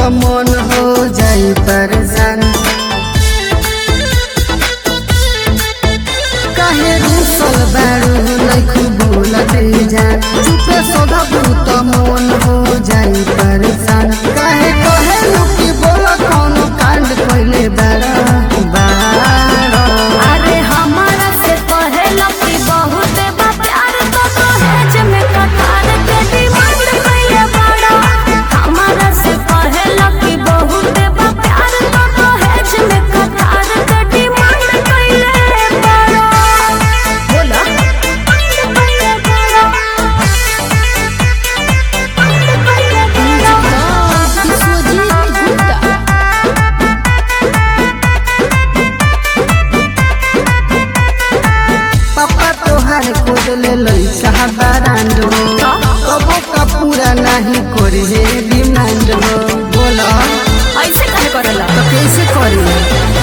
तो मन हो जाई परेशान काहे रूसल बारू लैखु बोलते जान चुपे सोधबू तो मन हो जाई परेशान काहे कहे लुकी बोल कौनो कांड कइले बारा बारा अरे हमारा से पहला की बहुत बा प्यार तो दहेज में कटार के डिमांड कइले बड़ा हमारा से पहला की बहुत बा प्यार तो दहेज में कटार के डिमांड कइले बड़ा बोला कइले बड़ा कइले बड़ा विश्वजीत गुप्ता पापा तोहार खोज ले लई साहबारांड हो कबो का पूरा नहीं करे हे डिमांड हो बोला ऐसे कहे करेला तो कैसे करी